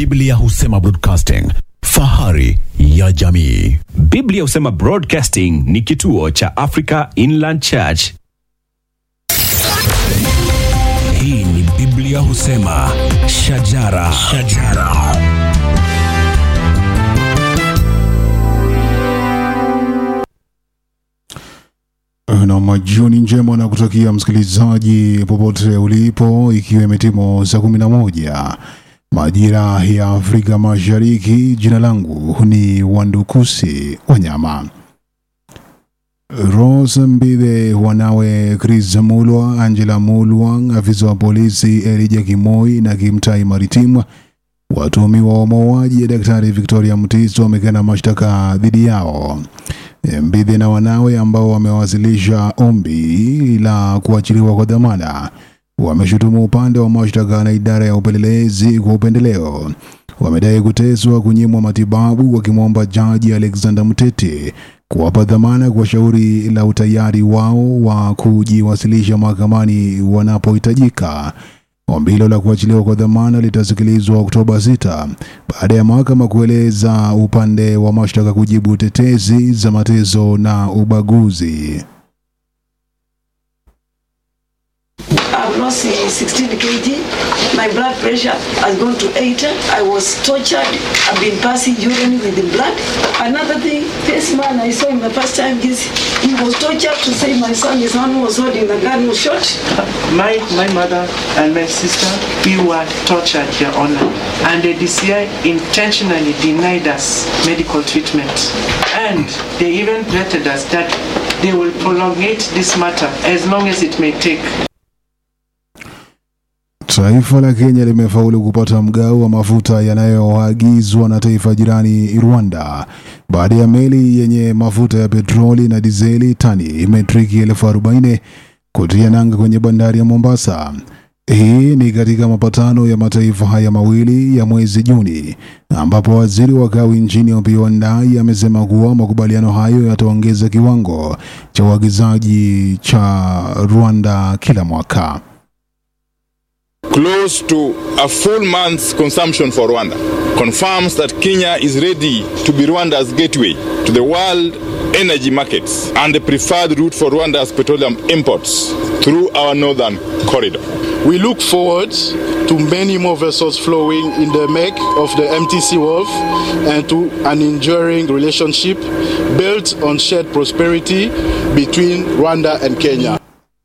Biblia husema broadcasting, fahari ya jamii. Biblia husema Broadcasting ni kituo cha Africa Inland Church. Hii ni Biblia husema shajara, shajara. na majioni njema na kutakia msikilizaji popote ulipo, ikiwa imetimu saa kumi na moja majira ya Afrika Mashariki. Jina langu ni Wandukusi Wanyama. Rose Mbithe, wanawe Chris Mulwa, Angela Mulwa, afisa wa polisi Elijah Kimoi na Kimtai Maritim, watuhumiwa wa mauaji ya Daktari Victoria Mutiso wamekana mashtaka dhidi yao. Mbithe na wanawe ambao wamewasilisha ombi la kuachiliwa kwa dhamana wameshutumu upande wa mashtaka na idara ya upelelezi kwa upendeleo. Wamedai kuteswa, kunyimwa matibabu, wakimwomba jaji Alexander Muteti kuwapa dhamana kwa shauri la utayari wao wa kujiwasilisha mahakamani wanapohitajika. Ombi hilo la kuachiliwa kwa dhamana litasikilizwa Oktoba 6 baada ya mahakama kueleza upande wa mashtaka kujibu tetezi za mateso na ubaguzi. I've lost uh, 16 kg. My blood pressure has gone to 80. I was tortured. I've been passing urine with the blood. Another thing, this man I saw him the first time, he's, he was tortured to say my son, his son was holding the gun, was shot. My, my mother and my sister, we were tortured, Your Honor. And the DCI intentionally denied us medical treatment. And they even threatened us that they will prolongate this matter as long as it may take. Taifa la Kenya limefaulu kupata mgao wa mafuta yanayoagizwa na taifa jirani Rwanda baada ya meli yenye mafuta ya petroli na dizeli tani metriki elfu arobaini kutia nanga kwenye bandari ya Mombasa. Hii ni katika mapatano ya mataifa haya mawili ya mwezi Juni, ambapo waziri wa kawi nchini Opiyo Wandayi amesema kuwa makubaliano hayo yataongeza kiwango cha uagizaji cha Rwanda kila mwaka. close to a full month's consumption for Rwanda, confirms that Kenya is ready to be Rwanda's gateway to the world energy markets and the preferred route for Rwanda's petroleum imports through our northern corridor. We look forward to many more vessels flowing in the make of the MTC Wharf and to an enduring relationship built on shared prosperity between Rwanda and Kenya.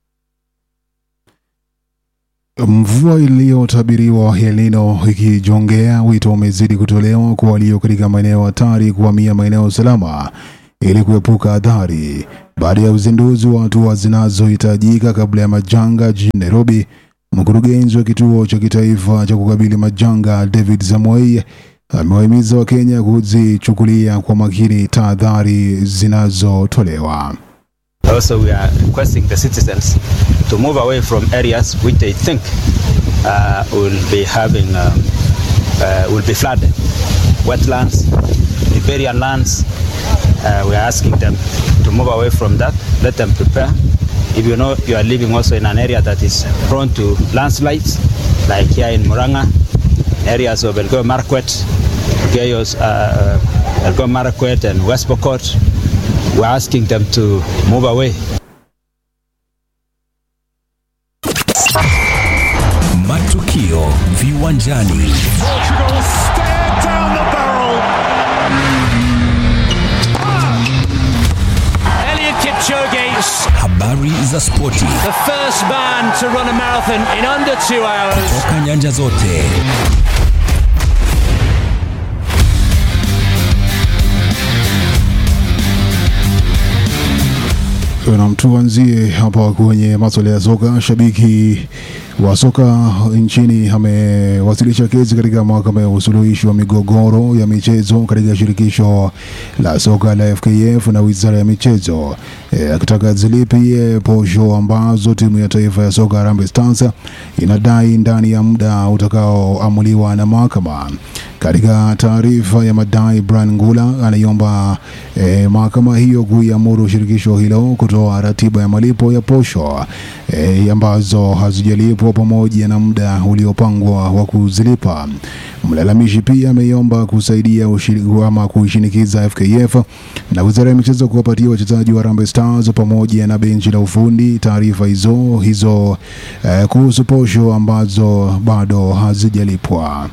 Mvua iliyotabiriwa El Nino ikijongea, wito umezidi kutolewa kwa walio katika maeneo hatari kuhamia maeneo salama ili kuepuka athari. Baada ya uzinduzi wa hatua zinazohitajika kabla ya majanga jijini Nairobi, mkurugenzi wa kituo cha kitaifa cha kukabili majanga David Samoei amewahimiza Wakenya kuzichukulia kwa makini tahadhari zinazotolewa. Also, we are requesting the citizens to move away from areas which they think uh, will be having um, uh, will be flooded, wetlands, riparian lands. Uh, we are asking them to move away from that. Let them prepare. If you know you are living also in an area that is prone to landslides, like here in Muranga, areas of Elgeyo Marakwet, Elgeyo uh, Elgeyo Marakwet and West Pokot, we're asking them to move away. Matukio viwanjani. Elliot Kipchoge, Habari za spoti the first man to run a marathon in under two hours. toka nyanja zote. Na tuanzie hapa kwenye masuala ya soka. Shabiki wa soka nchini amewasilisha kesi katika mahakama ya usuluhishi wa migogoro ya michezo katika shirikisho la soka la FKF na wizara ya michezo e, akitaka zilipie posho ambazo timu ya taifa ya soka Harambee Stars inadai ndani ya muda utakaoamuliwa na mahakama. Katika taarifa ya madai, Brian Ngula anaiomba eh, mahakama hiyo kuiamuru shirikisho hilo kutoa ratiba ya malipo ya posho eh, ambazo hazijalipwa pamoja na muda uliopangwa wa kuzilipa. Mlalamishi pia ameiomba kusaidia ushiri- ama kuishinikiza FKF na wizara ya michezo kuwapatia wachezaji wa Harambee Stars pamoja na benchi la ufundi taarifa hizo hizo eh, kuhusu posho ambazo bado hazijalipwa.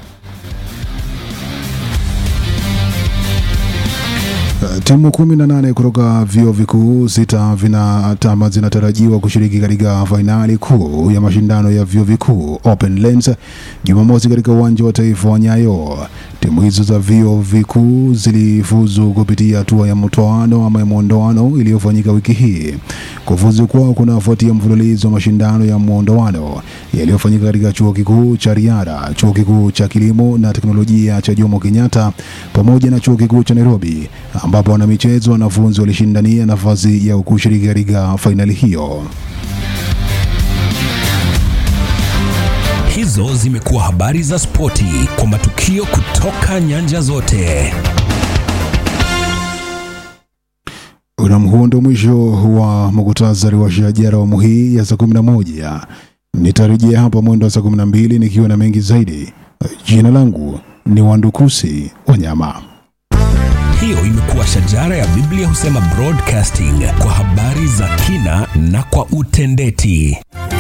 Uh, Timu kumi na nane kutoka vyuo vikuu sita vina tama zinatarajiwa kushiriki katika fainali kuu ya mashindano ya vyuo vikuu Open Lens Jumamosi katika uwanja wa taifa wa Nyayo. Timu hizo za vyuo vikuu zilifuzu kupitia hatua ya mtoano ama ya mwondoano iliyofanyika wiki hii. Kufuzu kwao kunafuatia mfululizo wa mashindano ya mwondoano yaliyofanyika katika chuo kikuu cha Riara, chuo kikuu cha kilimo na teknolojia cha Jomo Kenyatta pamoja na chuo kikuu cha Nairobi, ambapo wanamichezo wanafunzi walishindania nafasi ya kushiriki katika fainali hiyo. Hizo zimekuwa habari za spoti kwa matukio kutoka nyanja zote. Nam, huo ndio mwisho wa muktasari wa shajara awamu hii ya saa kumi na moja. Nitarejea hapa mwendo wa saa kumi na mbili nikiwa na mengi zaidi. Jina langu ni Wandukusi Wanyama. Hiyo imekuwa shajara ya Biblia husema broadcasting kwa habari za kina na kwa utendeti.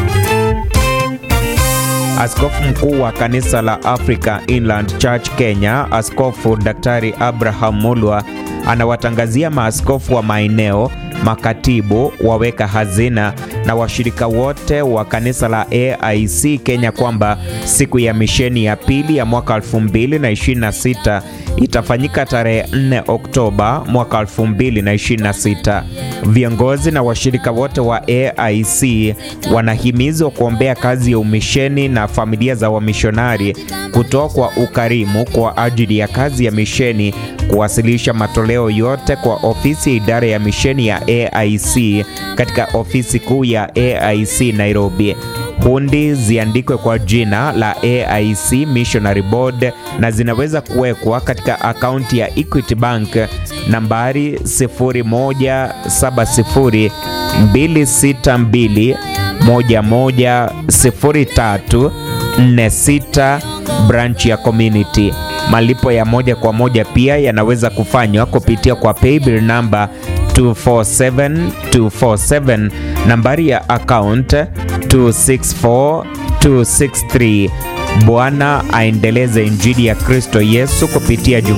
Askofu mkuu wa kanisa la Africa Inland Church Kenya, Askofu Daktari Abraham Mulwa anawatangazia maaskofu wa maeneo, makatibu, waweka hazina na washirika wote wa kanisa la AIC Kenya kwamba siku ya misheni ya pili ya mwaka 2026 itafanyika tarehe 4 Oktoba mwaka 2026. Viongozi na washirika wote wa AIC wanahimizwa kuombea kazi ya umisheni na familia za wamishonari, kutoa kwa ukarimu kwa ajili ya kazi ya misheni, kuwasilisha matoleo yote kwa ofisi ya idara ya misheni ya AIC katika ofisi kuu ya AIC Nairobi. Hundi ziandikwe kwa jina la AIC Missionary Board na zinaweza kuwekwa katika akaunti ya Equity Bank nambari 0170 262 110346 branch ya community. Malipo ya moja kwa moja pia yanaweza kufanywa kupitia kwa paybill namba 247247 nambari ya account 264263. Bwana aendeleze injili ya Kristo Yesu kupitia